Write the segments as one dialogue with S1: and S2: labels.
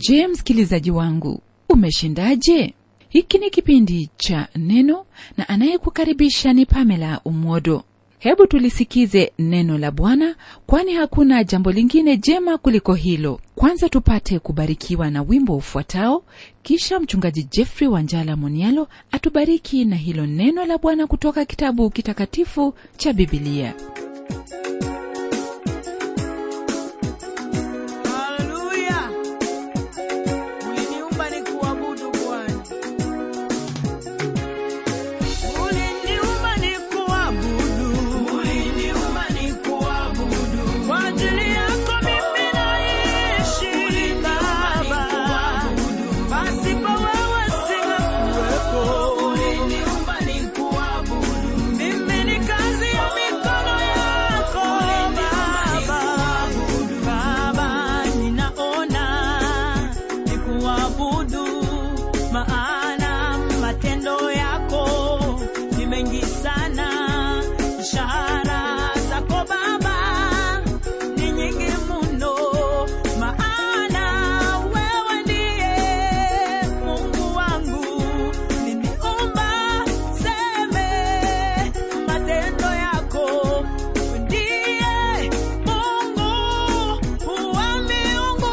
S1: je msikilizaji wangu umeshindaje hiki ni kipindi cha neno na anayekukaribisha ni pamela umwodo hebu tulisikize neno la bwana kwani hakuna jambo lingine jema kuliko hilo kwanza tupate kubarikiwa na wimbo ufuatao kisha mchungaji jeffrey wanjala monialo atubariki na hilo neno la bwana kutoka kitabu kitakatifu cha bibilia
S2: Haleluya. Uliniumba nikuabudu Bwana. Uliniumba nikuabudu. Kwa ajili yako mimi naishi Baba. Pasipo wewe singekuwepo. Mimi ni kazi ya mikono yako Baba. Baba, ninaona nikuabudu, maana matendo yako ni mengi sana. Ishara zako Baba ni nyingi mno, maana wewe ndiye Mungu wangu. Niniumba seme matendo yako ndiye Mungu wa miungu.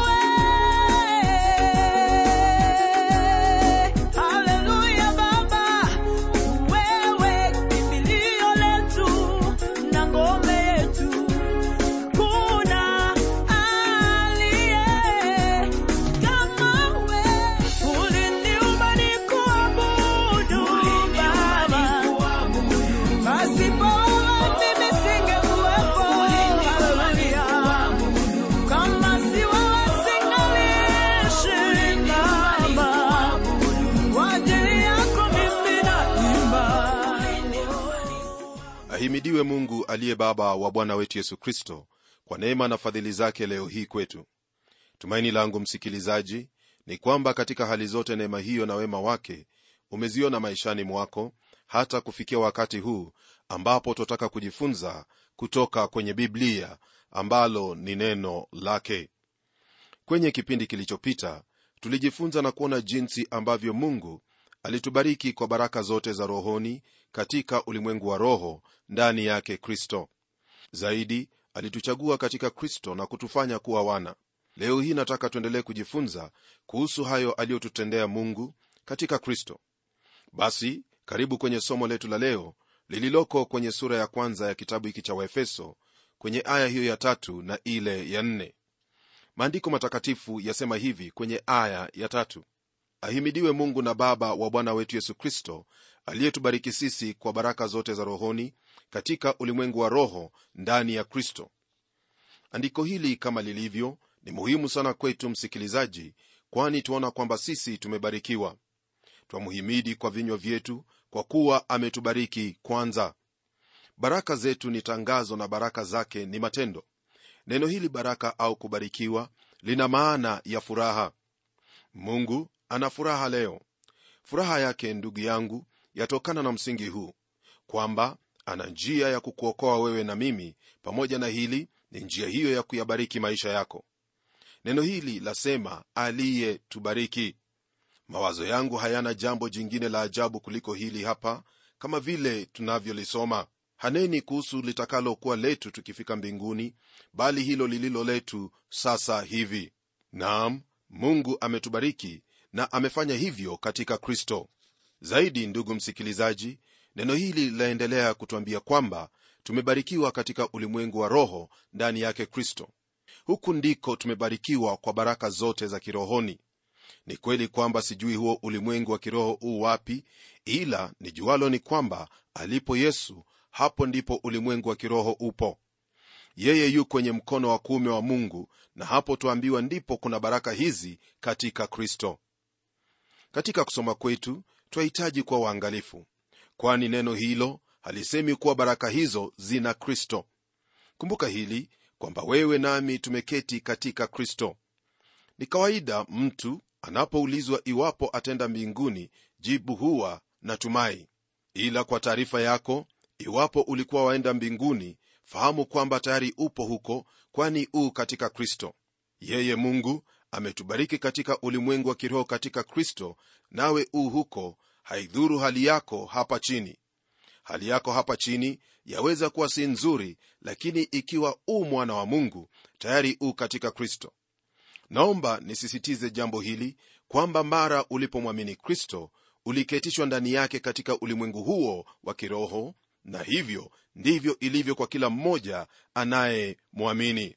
S2: Haleluya Baba, wewe kimbilio letu na ngome yetu, kuna aliye kama wewe. Uliniumba nikuabudu Baba. Pasipo wewe mimi singekuwepo. Haleluya. Kama si wewe singaliishi Baba. Kwa ajili yako mimi naimba.
S3: ahimidiwe mungu aliye baba wa bwana wetu yesu kristo kwa neema na fadhili zake leo hii kwetu tumaini langu msikilizaji ni kwamba katika hali zote neema hiyo na wema wake umeziona maishani mwako hata kufikia wakati huu ambapo twataka kujifunza kutoka kwenye biblia ambalo ni neno lake kwenye kipindi kilichopita tulijifunza na kuona jinsi ambavyo mungu alitubariki kwa baraka zote za rohoni katika ulimwengu wa roho ndani yake kristo zaidi alituchagua katika kristo na kutufanya kuwa wana leo hii nataka tuendelee kujifunza kuhusu hayo aliyotutendea mungu katika kristo basi karibu kwenye somo letu la leo lililoko kwenye sura ya kwanza ya kitabu hiki cha waefeso kwenye aya hiyo ya tatu na ile ya nne maandiko matakatifu yasema hivi kwenye aya ya tatu ahimidiwe mungu na baba wa bwana wetu yesu kristo aliyetubariki sisi kwa baraka zote za rohoni katika ulimwengu wa roho ndani ya kristo andiko hili kama lilivyo ni muhimu sana kwetu msikilizaji kwani tuona kwamba sisi tumebarikiwa twamuhimidi kwa vinywa vyetu kwa kuwa ametubariki kwanza baraka zetu ni tangazo na baraka zake ni matendo neno hili baraka au kubarikiwa lina maana ya furaha mungu ana furaha leo furaha yake ndugu yangu yatokana na msingi huu kwamba ana njia ya kukuokoa wewe na mimi pamoja na hili ni njia hiyo ya kuyabariki maisha yako neno hili lasema aliyetubariki mawazo yangu hayana jambo jingine la ajabu kuliko hili hapa kama vile tunavyolisoma haneni kuhusu litakalokuwa letu tukifika mbinguni bali hilo lililo letu sasa hivi naam mungu ametubariki na amefanya hivyo katika kristo zaidi ndugu msikilizaji neno hili linaendelea kutwambia kwamba tumebarikiwa katika ulimwengu wa roho ndani yake kristo huku ndiko tumebarikiwa kwa baraka zote za kirohoni ni kweli kwamba sijui huo ulimwengu wa kiroho uu wapi ila nijualo ni kwamba alipo yesu hapo ndipo ulimwengu wa kiroho upo yeye yu kwenye mkono wa kuume wa mungu na hapo twaambiwa ndipo kuna baraka hizi katika kristo katika kusoma kwetu twahitaji kuwa waangalifu kwani neno hilo halisemi kuwa baraka hizo zina kristo kumbuka hili kwamba wewe nami tumeketi katika kristo ni kawaida mtu anapoulizwa iwapo atenda mbinguni jibu huwa natumai ila kwa taarifa yako iwapo ulikuwa waenda mbinguni fahamu kwamba tayari upo huko kwani u katika kristo yeye mungu ametubariki katika ulimwengu wa kiroho katika kristo nawe u huko haidhuru hali yako hapa chini hali yako hapa chini yaweza kuwa si nzuri lakini ikiwa u mwana wa mungu tayari u katika kristo naomba nisisitize jambo hili kwamba mara ulipomwamini kristo uliketishwa ndani yake katika ulimwengu huo wa kiroho na hivyo ndivyo ilivyo kwa kila mmoja anayemwamini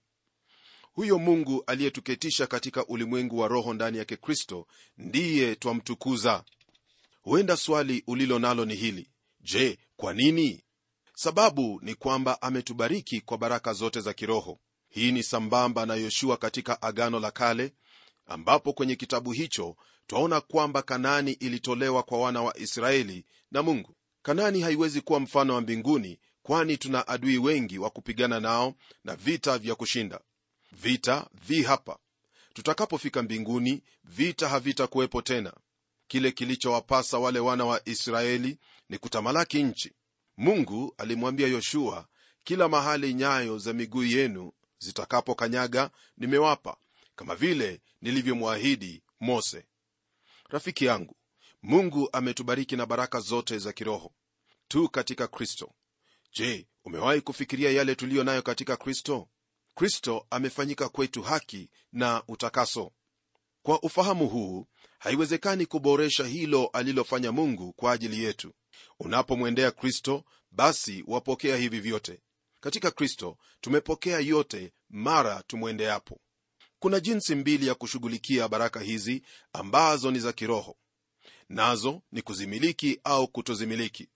S3: huyo mungu aliyetuketisha katika ulimwengu wa roho ndani yake kristo ndiye twamtukuza huenda swali ulilo nalo ni hili je kwa nini sababu ni kwamba ametubariki kwa baraka zote za kiroho hii ni sambamba na yoshua katika agano la kale ambapo kwenye kitabu hicho twaona kwamba kanaani ilitolewa kwa wana wa israeli na mungu kanaani haiwezi kuwa mfano wa mbinguni kwani tuna adui wengi wa kupigana nao na vita vya kushinda vita vi hapa tutakapofika mbinguni vita havitakuwepo tena kile kilichowapasa wale wana wa israeli ni kutamalaki nchi mungu alimwambia yoshua kila mahali nyayo za miguu yenu zitakapokanyaga nimewapa kama vile nilivyomwahidi mose rafiki yangu mungu ametubariki na baraka zote za kiroho tu katika kristo je umewahi kufikiria yale tuliyo nayo katika kristo kristo amefanyika kwetu haki na utakaso kwa ufahamu huu haiwezekani kuboresha hilo alilofanya mungu kwa ajili yetu unapomwendea kristo basi wapokea hivi vyote katika kristo tumepokea yote mara tumwendeapo kuna jinsi mbili ya kushughulikia baraka hizi ambazo ni za kiroho nazo ni kuzimiliki au kutozimiliki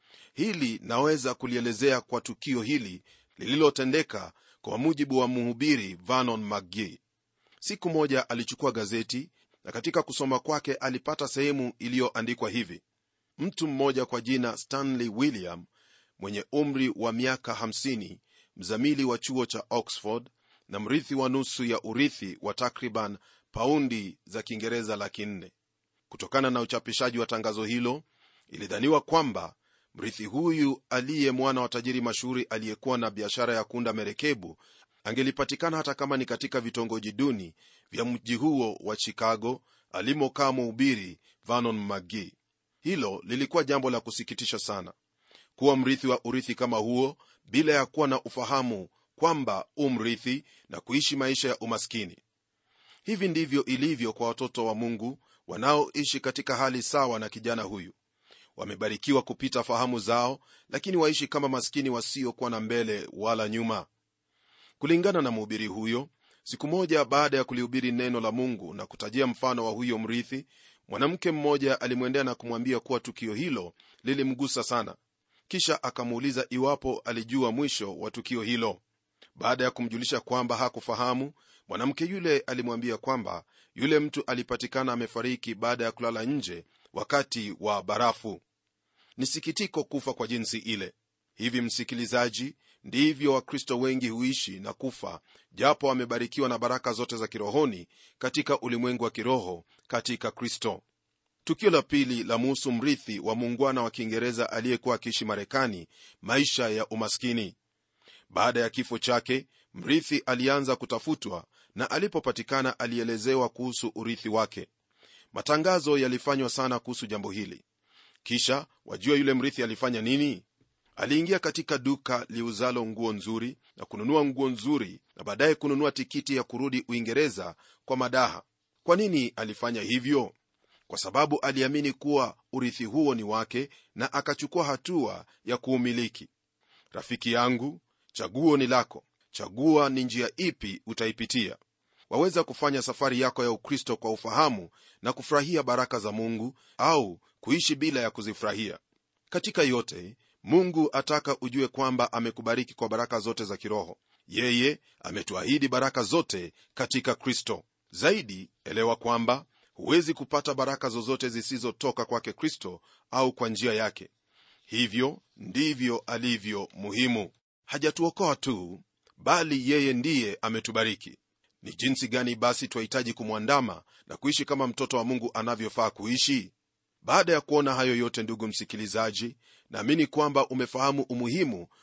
S3: hili naweza kulielezea kwa tukio hili lililotendeka kwa mujibu wa mhubiri vanon mcgee siku moja alichukua gazeti na katika kusoma kwake alipata sehemu iliyoandikwa hivi mtu mmoja kwa jina stanley william mwenye umri wa miaka 50 mzamili wa chuo cha oxford na mrithi wa nusu ya urithi wa takriban paundi za kiingereza laki nne kutokana na uchapishaji wa tangazo hilo ilidhaniwa kwamba mrithi huyu aliye mwana wa tajiri mashuhuri aliyekuwa na biashara ya kuunda merekebu angelipatikana hata kama ni katika vitongoji duni vya mji huo wa chicago alimokaa mhubiri vanon mcgee hilo lilikuwa jambo la kusikitisha sana kuwa mrithi wa urithi kama huo bila ya kuwa na ufahamu kwamba umrithi na kuishi maisha ya umaskini hivi ndivyo ilivyo kwa watoto wa mungu wanaoishi katika hali sawa na kijana huyu wamebarikiwa kupita fahamu zao lakini waishi kama maskini wasiokuwa na mbele wala nyuma kulingana na mhubiri huyo siku moja baada ya kulihubiri neno la mungu na kutajia mfano wa huyo mrithi mwanamke mmoja alimwendea na kumwambia kuwa tukio hilo lilimgusa sana kisha akamuuliza iwapo alijua mwisho wa tukio hilo baada ya kumjulisha kwamba hakufahamu mwanamke yule alimwambia kwamba yule mtu alipatikana amefariki baada ya kulala nje wakati wa barafu ni sikitiko kufa kwa jinsi ile hivi msikilizaji ndivyo wakristo wengi huishi na kufa japo wamebarikiwa na baraka zote za kirohoni katika ulimwengu wa kiroho katika kristo tukio la pili la muhusu mrithi wa muungwana wa kiingereza aliyekuwa akiishi marekani maisha ya umaskini baada ya kifo chake mrithi alianza kutafutwa na alipopatikana alielezewa kuhusu urithi wake matangazo yalifanywa sana kuhusu jambo hili kisha wajua yule mrithi alifanya nini aliingia katika duka liuzalo nguo nzuri na kununua nguo nzuri na baadaye kununua tikiti ya kurudi uingereza kwa madaha kwa nini alifanya hivyo kwa sababu aliamini kuwa urithi huo ni wake na akachukua hatua ya kuumiliki rafiki yangu chaguo ni lako chagua ni njia ipi utaipitia waweza kufanya safari yako ya ukristo kwa ufahamu na kufurahia baraka za mungu au kuishi bila ya kuzifurahia katika yote mungu ataka ujue kwamba amekubariki kwa baraka zote za kiroho yeye ametuahidi baraka zote katika kristo zaidi elewa kwamba huwezi kupata baraka zozote zisizotoka kwake kristo au kwa njia yake hivyo ndivyo alivyo muhimu hajatuokoa tu bali yeye ndiye ametubariki ni jinsi gani basi twahitaji kumwandama na kuishi kama mtoto wa mungu anavyofaa kuishi baada ya kuona hayo yote ndugu msikilizaji naamini kwamba umefahamu umuhimu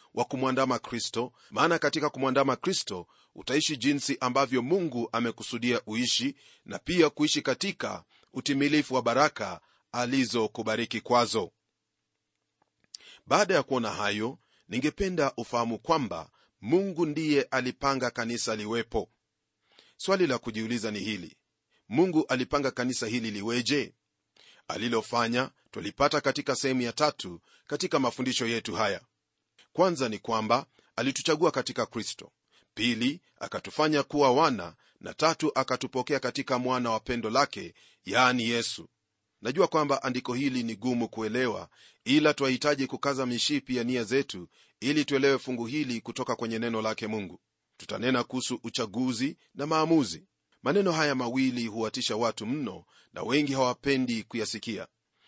S3: wa kumwandama kristo maana katika kumwandama kristo utaishi jinsi ambavyo mungu amekusudia uishi na pia kuishi katika utimilifu wa baraka alizokubariki kwazo baada ya kuona hayo ningependa ufahamu kwamba mungu ndiye alipanga kanisa liwepo swali la kujiuliza ni hili mungu alipanga kanisa hili liweje alilofanya twalipata katika sehemu ya tatu katika mafundisho yetu haya kwanza ni kwamba alituchagua katika kristo pili akatufanya kuwa wana na tatu akatupokea katika mwana wa pendo lake yaani yesu najua kwamba andiko hili ni gumu kuelewa ila twahitaji kukaza mishipi ya nia zetu ili tuelewe fungu hili kutoka kwenye neno lake mungu tutanena kuhusu uchaguzi na maamuzi maneno haya mawili huwatisha watu mno na wengi hawapendi kuyasikia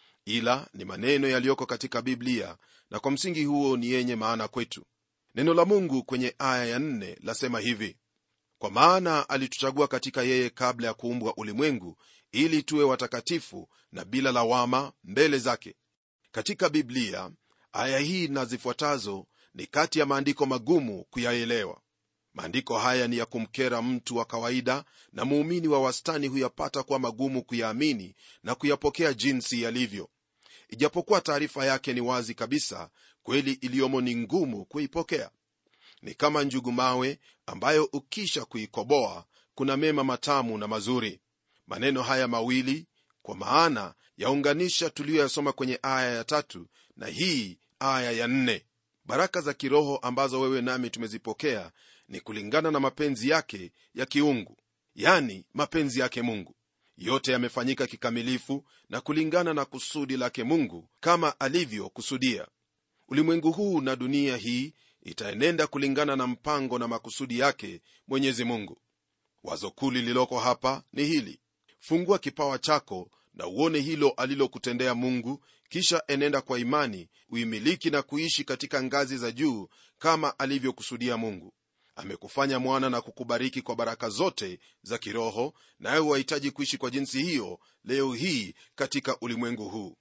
S3: ila ni maneno yaliyoko katika biblia na kwa msingi huo ni yenye maana kwetu neno la mungu kwenye aya ya nne lasema hivi kwa maana alituchagua katika yeye kabla ya kuumbwa ulimwengu ili tuwe watakatifu na bila lawama mbele zake katika biblia aya hii na zifuatazo ni kati ya maandiko magumu kuyaelewa maandiko haya ni ya kumkera mtu wa kawaida na muumini wa wastani huyapata kuwa magumu kuyaamini na kuyapokea jinsi yalivyo ijapokuwa taarifa yake ni wazi kabisa kweli iliyomo ni ngumu kuipokea ni kama njugu mawe ambayo ukisha kuikoboa kuna mema matamu na mazuri maneno haya mawili kwa maana yaunganisha tuliyoyasoma kwenye aya ya tatu na hii aya ya nne baraka za kiroho ambazo wewe nami tumezipokea ni kulingana na mapenzi yake ya kiungu yani mapenzi yake mungu yote yamefanyika kikamilifu na kulingana na kusudi lake mungu kama alivyokusudia ulimwengu huu na dunia hii itaenenda kulingana na mpango na makusudi yake mwenyezi mungu wazo kuu lililoko hapa ni hili fungua kipawa chako na uone hilo alilokutendea mungu kisha enenda kwa imani uimiliki na kuishi katika ngazi za juu kama alivyokusudia mungu amekufanya mwana na kukubariki kwa baraka zote za kiroho nawe wahitaji kuishi kwa jinsi hiyo leo hii katika ulimwengu huu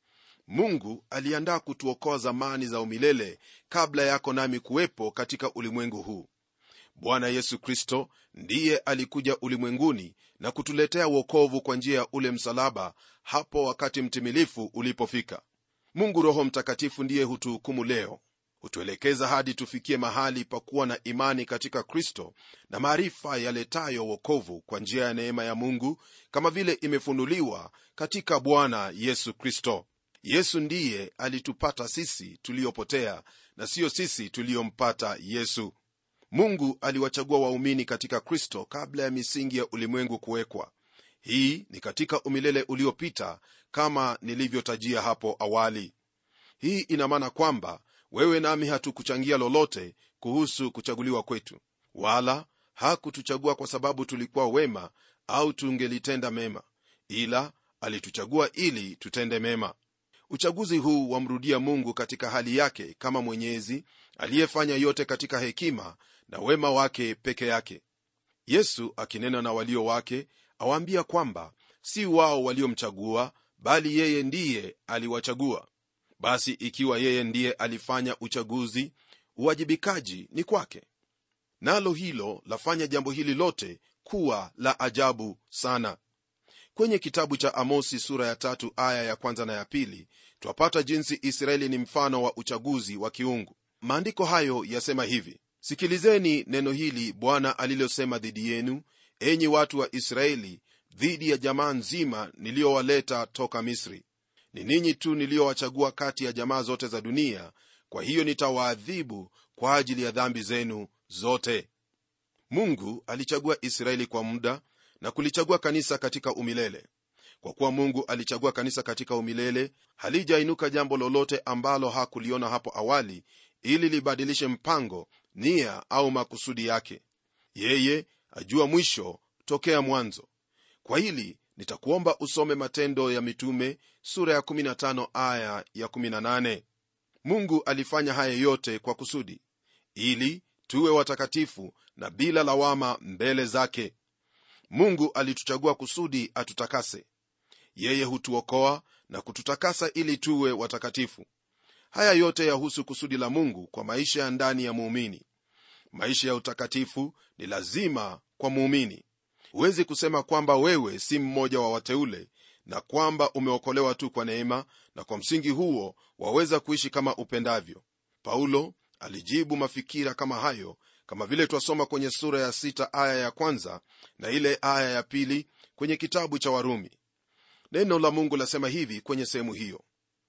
S3: mungu aliandaa kutuokoa zamani za umilele kabla yako nami kuwepo katika ulimwengu huu bwana yesu kristo ndiye alikuja ulimwenguni na kutuletea uokovu kwa njia ya ule msalaba hapo wakati mtimilifu ulipofika mungu roho mtakatifu ndiye hutuhukumu leo hutuelekeza hadi tufikie mahali pa kuwa na imani katika kristo na maarifa yaletayo wokovu kwa njia ya neema ya mungu kama vile imefunuliwa katika bwana yesu kristo yesu ndiye alitupata sisi tuliopotea na siyo sisi tuliyompata yesu mungu aliwachagua waumini katika kristo kabla ya misingi ya ulimwengu kuwekwa hii ni katika umilele uliopita kama nilivyotajia hapo awali hii ina maana kwamba wewe nami hatukuchangia lolote kuhusu kuchaguliwa kwetu wala hakutuchagua kwa sababu tulikuwa wema au tungelitenda mema ila alituchagua ili tutende mema uchaguzi huu wamrudia mungu katika hali yake kama mwenyezi aliyefanya yote katika hekima na wema wake peke yake yesu akinena na walio wake awaambia kwamba si wao waliomchagua bali yeye ndiye aliwachagua basi ikiwa yeye ndiye alifanya uchaguzi uwajibikaji ni kwake nalo hilo lafanya jambo hili lote kuwa la ajabu sana kwenye kitabu cha amosi sura ya tatu aya ya kwanza na ya pili twapata jinsi israeli ni mfano wa uchaguzi wa kiungu maandiko hayo yasema hivi sikilizeni neno hili bwana alilosema dhidi yenu enyi watu wa israeli dhidi ya jamaa nzima niliyowaleta toka misri ni ninyi tu niliyowachagua kati ya jamaa zote za dunia kwa hiyo nitawaadhibu kwa ajili ya dhambi zenu zote mungu alichagua israeli kwa muda na kulichagua kanisa katika umilele kwa kuwa mungu alichagua kanisa katika umilele halijainuka jambo lolote ambalo hakuliona hapo awali ili libadilishe mpango nia au makusudi yake yeye ajua mwisho tokea mwanzo kwa hili nitakuomba usome matendo ya mitume sura ya 15 aya ya 18 mungu alifanya haya yote kwa kusudi ili tuwe watakatifu na bila lawama mbele zake mungu alituchagua kusudi atutakase yeye hutuokoa na kututakasa ili tuwe watakatifu haya yote yahusu kusudi la mungu kwa maisha ya ndani ya muumini maisha ya utakatifu ni lazima kwa muumini huwezi kusema kwamba wewe si mmoja wa wateule na kwamba umeokolewa tu kwa neema na kwa msingi huo waweza kuishi kama upendavyo paulo alijibu mafikira kama hayo kama vile twasoma kwenye sura ya sita aya ya kwanza na ile aya ya pili kwenye kitabu cha warumi neno la mungu lasema hivi kwenye sehemu hiyo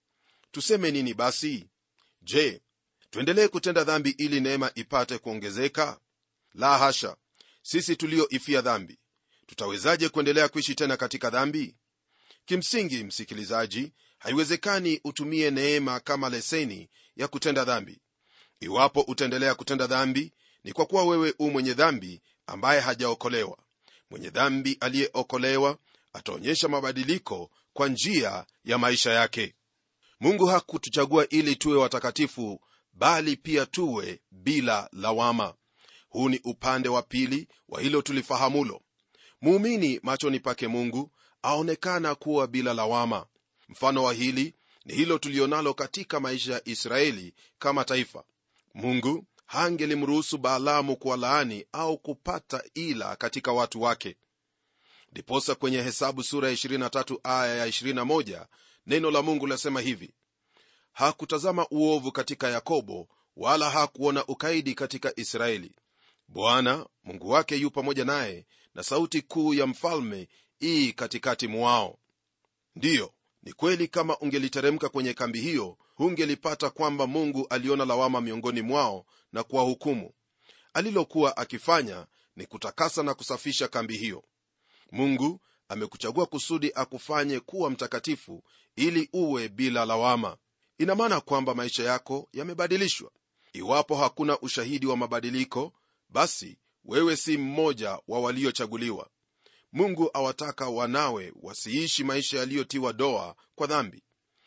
S3: tuseme nini basi je tuendelee kutenda dhambi ili neema ipate kuongezeka la hasha sisi tulioifia dhambi tutawezaje kuendelea kuishi tena katika dhambi kimsingi msikilizaji haiwezekani utumie neema kama leseni ya kutenda dhambi iwapo utaendelea kutenda dhambi ni kwa kuwa wewe u mwenye dhambi ambaye hajaokolewa mwenye dhambi aliyeokolewa ataonyesha mabadiliko kwa njia ya maisha yake mungu hakutuchagua ili tuwe watakatifu bali pia tuwe bila lawama huu ni upande wa pili wa hilo tulifahamulo muumini machoni pake mungu aonekana kuwa bila lawama mfano wa hili ni hilo tulionalo katika maisha ya israeli kama taifa mungu hangelimruhusu baalamu kuwalaani au kupata ila katika watu wake ndiposa kwenye hesabu sura ya 23 aya ya 21 neno la mungu lasema hivi hakutazama uovu katika yakobo wala hakuona ukaidi katika israeli bwana mungu wake yu pamoja naye na sauti kuu ya mfalme ii katikati mwao ndiyo ni kweli kama ungeliteremka kwenye kambi hiyo hungelipata kwamba mungu aliona lawama miongoni mwao na kuwahukumu alilokuwa akifanya ni kutakasa na kusafisha kambi hiyo mungu amekuchagua kusudi akufanye kuwa mtakatifu ili uwe bila lawama ina maana kwamba maisha yako yamebadilishwa iwapo hakuna ushahidi wa mabadiliko basi wewe si mmoja wa waliochaguliwa mungu awataka wanawe wasiishi maisha yaliyotiwa doa kwa dhambi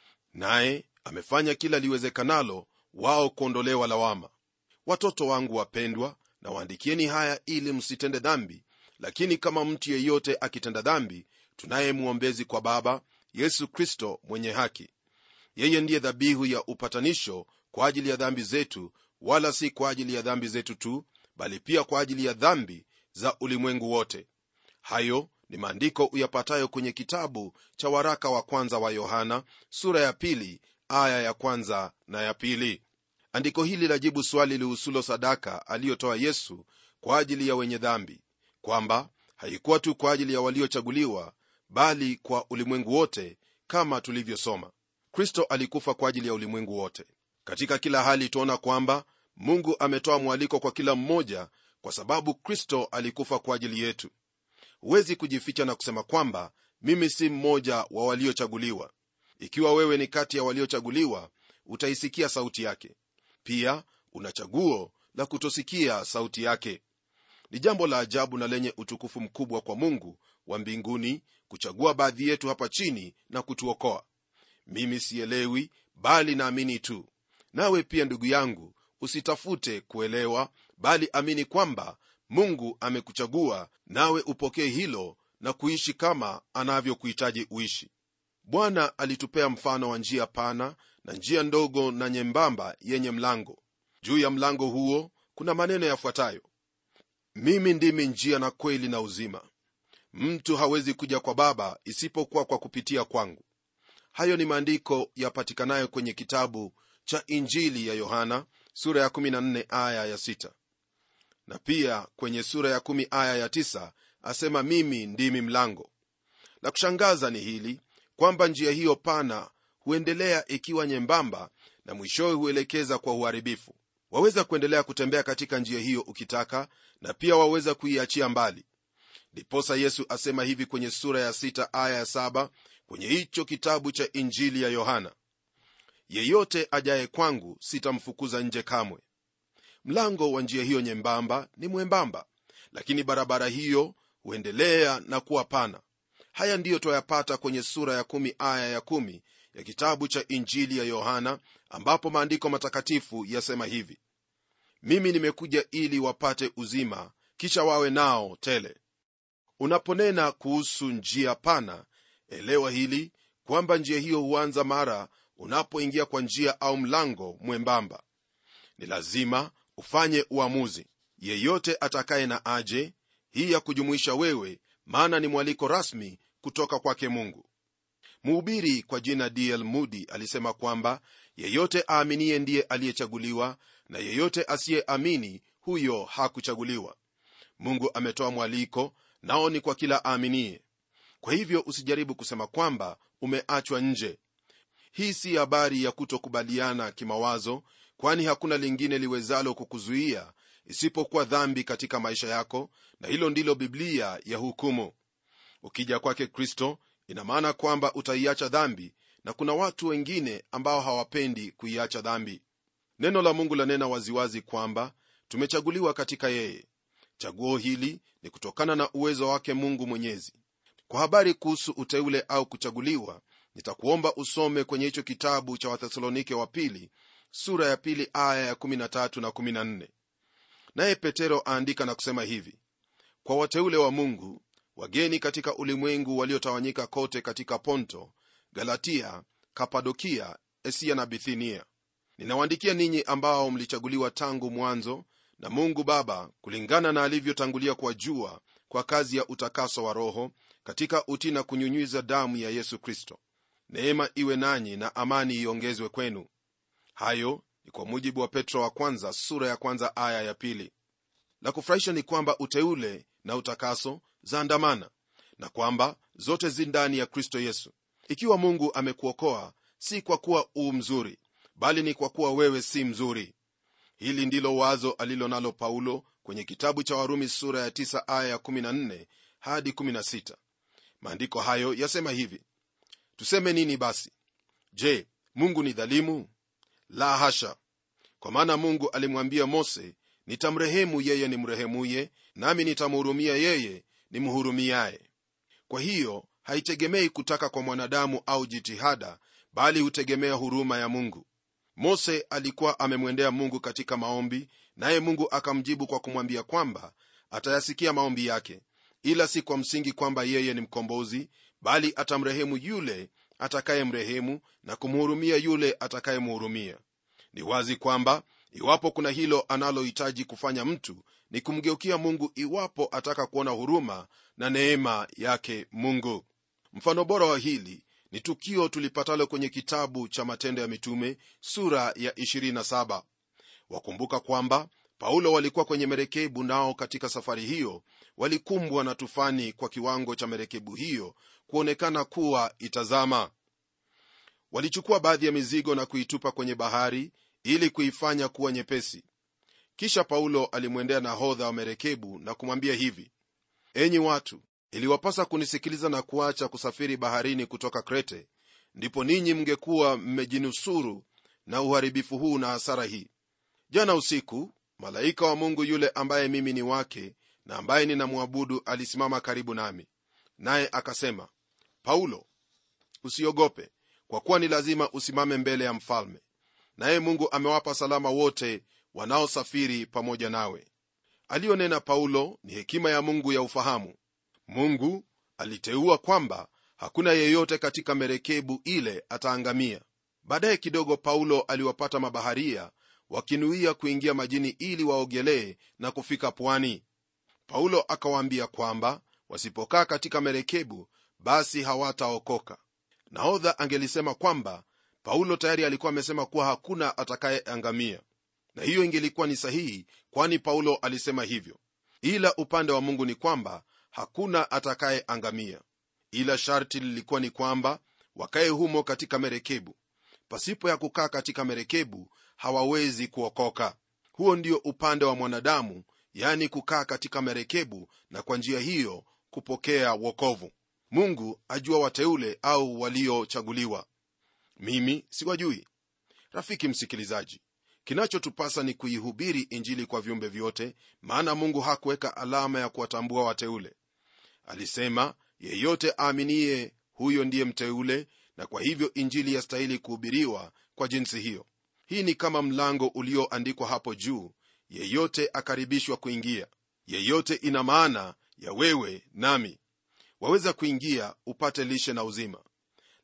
S3: naye amefanya kila liwezekanalo wao kuondolewa lawama watoto wangu wapendwa na waandikieni haya ili msitende dhambi lakini kama mtu yeyote akitenda dhambi tunaye mwombezi kwa baba yesu kristo mwenye haki yeye ndiye dhabihu ya upatanisho kwa ajili ya dhambi zetu wala si kwa ajili ya dhambi zetu tu bali pia kwa ajili ya dhambi za ulimwengu wote hayo ni maandiko uyapatayo kwenye kitabu cha waraka wa kwanza wa yohana sura ya pili aya ya kwanza na ya pili andiko hili lajibu swali lihusulo sadaka aliyotoa yesu kwa ajili ya wenye dhambi kwamba haikuwa tu kwa ajili ya waliochaguliwa bali kwa ulimwengu wote kama tulivyosoma kristo alikufa kwa ajili ya ulimwengu wote katika kila hali tuona kwamba mungu ametoa mwaliko kwa kila mmoja kwa sababu kristo alikufa kwa ajili yetu huwezi kujificha na kusema kwamba mimi si mmoja wa waliochaguliwa ikiwa wewe ni kati ya waliochaguliwa utaisikia sauti yake pia una chaguo la kutosikia sauti yake ni jambo la ajabu na lenye utukufu mkubwa kwa mungu wa mbinguni kuchagua baadhi yetu hapa chini na kutuokoa mimi sielewi bali naamini tu nawe pia ndugu yangu usitafute kuelewa bali amini kwamba mungu amekuchagua nawe upokee hilo na kuishi kama anavyokuhitaji uishi bwana alitupea mfano wa njia pana na njia ndogo na nyembamba yenye mlango juu ya mlango huo kuna maneno yafuatayo mimi ndimi njia na kweli na uzima mtu hawezi kuja kwa baba isipokuwa kwa kupitia kwangu hayo ni maandiko yapatikanayo kwenye kitabu cha injili ya yohana sura ya 14 aya ya 6 na pia kwenye sura ya 1 aya ya 9 asema mimi ndimi mlango la kushangaza ni hili kwamba njia hiyo pana huendelea ikiwa nyembamba na mwishowe huelekeza kwa uharibifu waweza kuendelea kutembea katika njia hiyo ukitaka na pia waweza kuiachia mbali ndiposa yesu asema hivi kwenye sura ya 6 aya ya 7 kwenye hicho kitabu cha injili ya yohana yeyote ajaye kwangu sitamfukuza nje kamwe mlango wa njia hiyo nyembamba ni mwembamba lakini barabara hiyo huendelea na kuwa pana haya ndiyo twayapata kwenye sura ya kumi aya ya kumi ya kitabu cha injili ya yohana ambapo maandiko matakatifu yasema hivi mimi nimekuja ili wapate uzima kisha wawe nao tele unaponena kuhusu njia pana elewa hili kwamba njia hiyo huanza mara unapoingia kwa njia au mlango mwembamba ni lazima ufanye uamuzi yeyote atakaye na aje hii ya kujumuisha wewe maana ni mwaliko rasmi kutoka kwake mungu mhubiri kwa jina dl mudi alisema kwamba yeyote aaminiye ndiye aliyechaguliwa na yeyote asiyeamini huyo hakuchaguliwa mungu ametoa mwaliko nao ni kwa kila aaminiye kwa hivyo usijaribu kusema kwamba umeachwa nje hii si habari ya kutokubaliana kimawazo kwani hakuna lingine liwezalo kukuzuia isipokuwa dhambi katika maisha yako na hilo ndilo biblia ya hukumu ukija kwake kristo ina maana kwamba utaiacha dhambi na kuna watu wengine ambao hawapendi kuiacha dhambi neno la mungu lanena waziwazi kwamba tumechaguliwa katika yeye chaguo hili ni kutokana na uwezo wake mungu mwenyezi kwa habari kuhusu uteule au kuchaguliwa nitakuomba usome kwenye hicho kitabu cha wathesalonike wa pili sura ya pili aya ya 13 na 14 naye petero aandika na kusema hivi kwa wateule wa mungu wageni katika ulimwengu waliotawanyika kote katika ponto galatia kapadokia esia na bithinia ninawaandikia ninyi ambao mlichaguliwa tangu mwanzo na mungu baba kulingana na alivyotangulia kwa jua kwa kazi ya utakaso wa roho katika utii na kunyunyiza damu ya yesu kristo neema iwe nanyi na amani iongezwe kwenu hayo ni kwa mujibu wa petro wa kwanza sura ya kwanza aya ya pili la kufurahisha ni kwamba uteule na utakaso zaandamana na kwamba zote zi ndani ya kristo yesu ikiwa mungu amekuokoa si kwa kuwa uu mzuri bali ni kwa kuwa wewe si mzuri hili ndilo wazo alilo nalo paulo kwenye kitabu cha warumi sura ya 9 aya ya 14 hadi 16 maandiko hayo yasema hivi tuseme nini basi je mungu ni dhalimu la hasha kwa maana mungu alimwambia mose nitamrehemu yeye nimrehemuye nami nitamhurumia yeye nimhurumiaye kwa hiyo haitegemei kutaka kwa mwanadamu au jitihada bali hutegemea huruma ya mungu mose alikuwa amemwendea mungu katika maombi naye mungu akamjibu kwa kumwambia kwamba atayasikia maombi yake ila si kwa msingi kwamba yeye ni mkombozi bali atamrehemu yule atakayemrehemu na kumhurumia yule atakayemhurumia ni wazi kwamba iwapo kuna hilo analohitaji kufanya mtu ni kumgeukia mungu iwapo ataka kuona huruma na neema yake mungu mfano bora wa hili ni tukio tulipatalo kwenye kitabu cha matendo ya mitume sura ya 27 wakumbuka kwamba paulo walikuwa kwenye merekebu nao katika safari hiyo walikumbwa na tufani kwa kiwango cha merekebu hiyo kuonekana kuwa itazama walichukua baadhi ya mizigo na kuitupa kwenye bahari ili kuifanya kuwa nyepesi kisha paulo alimwendea nahodha wa merekebu na kumwambia hivi enyi watu iliwapasa kunisikiliza na kuacha kusafiri baharini kutoka krete ndipo ninyi mngekuwa mmejinusuru na uharibifu huu na hasara hii jana usiku malaika wa mungu yule ambaye mimi ni wake na ambaye ninamwabudu alisimama karibu nami naye akasema paulo usiogope kwa kuwa ni lazima usimame mbele ya mfalme naye mungu amewapa salama wote wanaosafiri pamoja nawe aliyonena paulo ni hekima ya mungu ya ufahamu mungu aliteua kwamba hakuna yeyote katika merekebu ile ataangamia baadaye kidogo paulo aliwapata mabaharia wakinuia kuingia majini ili waogelee na kufika pwani paulo akawaambia kwamba wasipokaa katika merekebu basi hawataokoka nahodha angelisema kwamba paulo tayari alikuwa amesema kuwa hakuna atakayeangamia na hiyo ingelikuwa ni sahihi kwani paulo alisema hivyo ila upande wa mungu ni kwamba hakuna atakayeangamia ila sharti lilikuwa ni kwamba wakaye humo katika merekebu pasipo ya kukaa katika merekebu hawawezi kuokoka huo ndio upande wa mwanadamu yani kukaa katika merekebu na kwa njia hiyo kupokea wokovu mungu ajua wateule au waliochaguliwa mimi siwajui rafiki msikilizaji kinachotupasa ni kuihubiri injili kwa viumbe vyote maana mungu hakuweka alama ya kuwatambua wateule alisema yeyote aaminiye huyo ndiye mteule na kwa hivyo injili yastahili kuhubiriwa kwa jinsi hiyo hii ni kama mlango ulioandikwa hapo juu yeyote akaribishwa kuingia yeyote ina maana ya wewe nami waweza kuingia upate lishe na uzima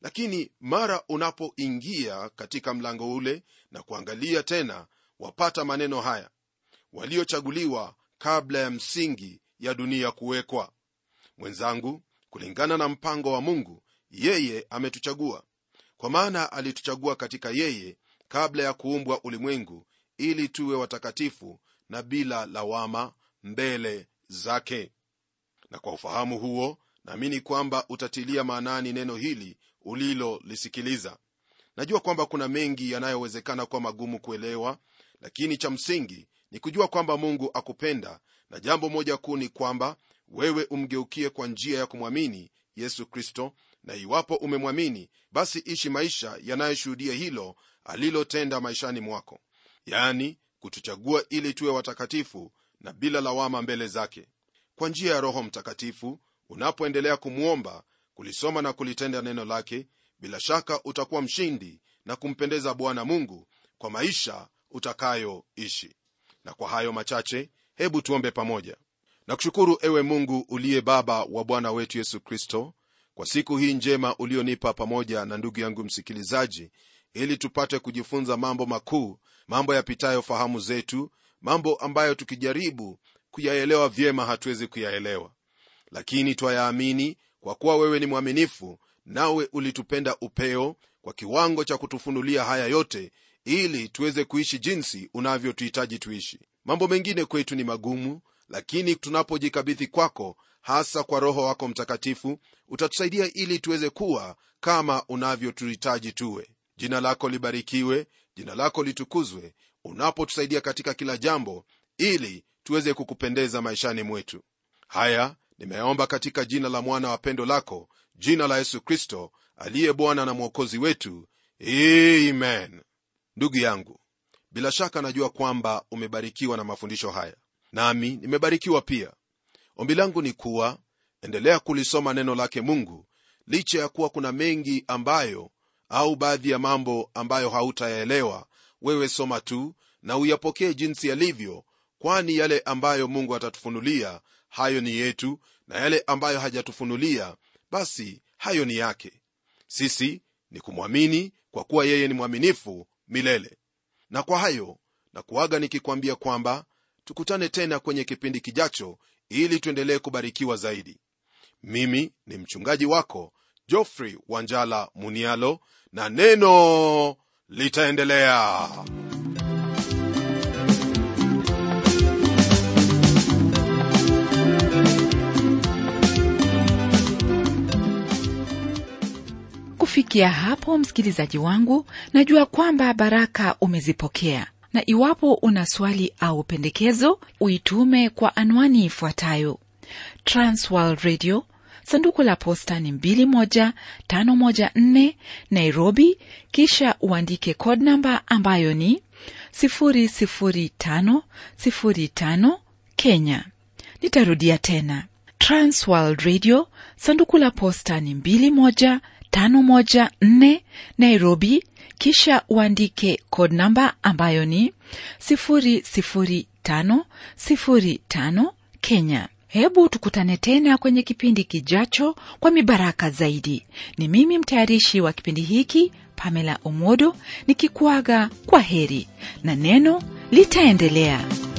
S3: lakini mara unapoingia katika mlango ule na kuangalia tena wapata maneno haya waliochaguliwa kabla ya msingi ya dunia kuwekwa mwenzangu kulingana na mpango wa mungu yeye ametuchagua kwa maana alituchagua katika yeye kabla ya kuumbwa ulimwengu ili tuwe watakatifu na bila lawama mbele zake na kwa ufahamu huo naamini kwamba utatilia maanani neno hili ulilolisikiliza najua kwamba kuna mengi yanayowezekana kuwa magumu kuelewa lakini cha msingi ni kujua kwamba mungu akupenda na jambo moja kuu ni kwamba wewe umgeukie kwa njia ya kumwamini yesu kristo na iwapo umemwamini basi ishi maisha yanayoshuhudia hilo alilotenda maishani mwako yaani kutuchagua ili tuwe watakatifu na bila lawama mbele zake kwa njia ya roho mtakatifu unapoendelea kumwomba kulisoma na kulitenda neno lake bila shaka utakuwa mshindi na kumpendeza bwana mungu kwa maisha utakayoishi na kwa hayo machache hebu tuombe pamoja na kushukuru ewe mungu uliye baba wa bwana wetu yesu kristo kwa siku hii njema ulionipa pamoja na ndugu yangu msikilizaji ili tupate kujifunza mambo makuu mambo yapitayo fahamu zetu mambo ambayo tukijaribu kuyaelewa vyema hatuwezi kuyaelewa lakini twayaamini kwa kuwa wewe ni mwaminifu nawe ulitupenda upeo kwa kiwango cha kutufunulia haya yote ili tuweze kuishi jinsi unavyotuhitaji tuishi mambo mengine kwetu ni magumu lakini tunapojikabidhi kwako hasa kwa roho wako mtakatifu utatusaidia ili tuweze kuwa kama unavyotuhitaji tuwe jina lako libarikiwe jina lako litukuzwe unapotusaidia katika kila jambo ili tuweze kukupendeza maishani mwetu haya nimeyaomba katika jina la mwana wa pendo lako jina la yesu kristo aliye bwana na mwokozi wetu amen ndugu yangu bila shaka najua kwamba umebarikiwa na mafundisho haya nami nimebarikiwa pia ombi langu ni kuwa endelea kulisoma neno lake mungu licha ya kuwa kuna mengi ambayo au baadhi ya mambo ambayo hautayaelewa wewe soma tu na uyapokee jinsi yalivyo kwani yale ambayo mungu atatufunulia hayo ni yetu na yale ambayo hajatufunulia basi hayo ni yake sisi ni kumwamini kwa kuwa yeye ni mwaminifu milele na kwa hayo na kuaga nikikwambia kwamba tukutane tena kwenye kipindi kijacho ili tuendelee kubarikiwa zaidi mimi ni mchungaji wako joffrey wanjala munialo na neno litaendelea
S1: kufikia hapo msikilizaji wangu najua kwamba baraka umezipokea na iwapo una swali au pendekezo uitume kwa anwani ifuatayo transworld radio sanduku la posta ni 21514 nairobi kisha uandike code namba ambayo ni 00505 kenya nitarudia tena transworld radio sanduku la posta ni 21514 nairobi kisha uandike code namba ambayo ni 00505 kenya hebu tukutane tena kwenye kipindi kijacho kwa mibaraka zaidi ni mimi mtayarishi wa kipindi hiki pamela omodo nikikuaga kwa heri na neno litaendelea